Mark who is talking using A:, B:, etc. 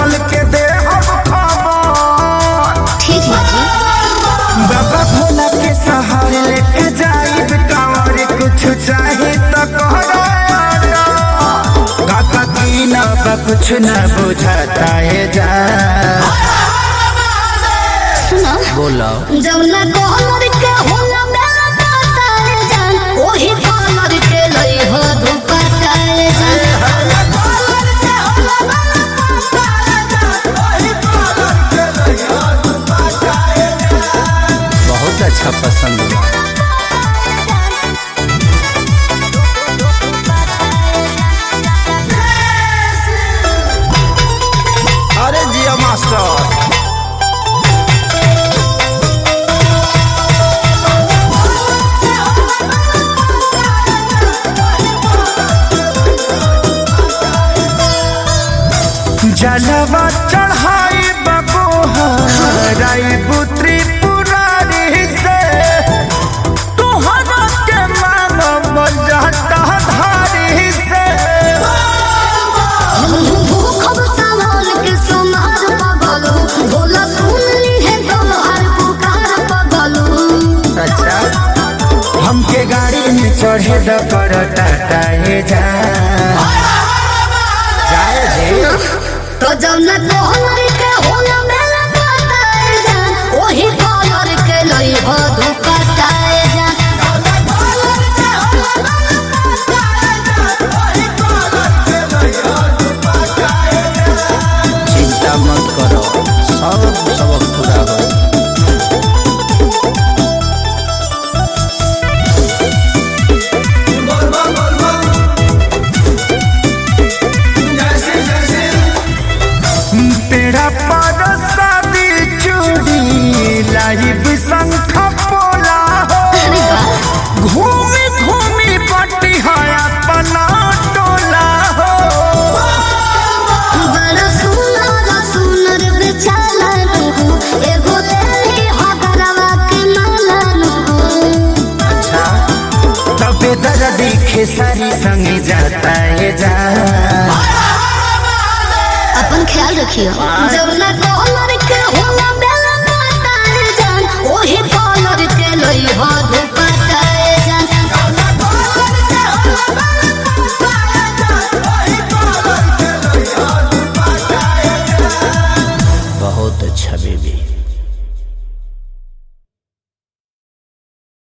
A: खोल के दे हम खबर
B: ठीक है जी
A: बाबा भोला के सहारे लेके जाइब कांवर कुछ चाहे तो कहरा काका की ना बा कुछ न बुझाता है जा
B: सुनो
A: बोलो
B: जब ना कॉलर के होला मेरा काटाए जान ओही कॉलर के लई हो धोखा काए जान
A: बहुत अच्छा पसंद हुआ अरे जिया मास्टर जलवा चढ़ाई बबोहराई पुत्री पुरारी से तुहरा के मानव जाता धारी से
B: भूखब सामान के सोनार पगलू भोला सुन ली है तोहार पुकार पगलू
A: अच्छा हमके गाड़ी में चढ़े द कर टाटा हे जा जाए जे
B: तो जब ना कॉलर के होला मेरा काटाए जान ओही कॉलर के लई हो धोखा काए जान
A: चिंता मत करो सब सबक पूरा हो पेड़ा पर शादी चूड़ी लाइव शंख पोला हो
B: अरे वाह
A: घूमी घूमी पट्टी है अपना टोला हो
B: बड़ा सुनर सुनर बेचाला नु एगो लेली हगरवा के माला नु
A: अच्छा तबे दर्द खेसारी संग जाता है जा
B: अपन ख्याल रखियो जब ना कॉलर के होला बेला काटाए जान ओही कॉलर के लई हो धोखा काए जान
A: बहुत अच्छा बेबी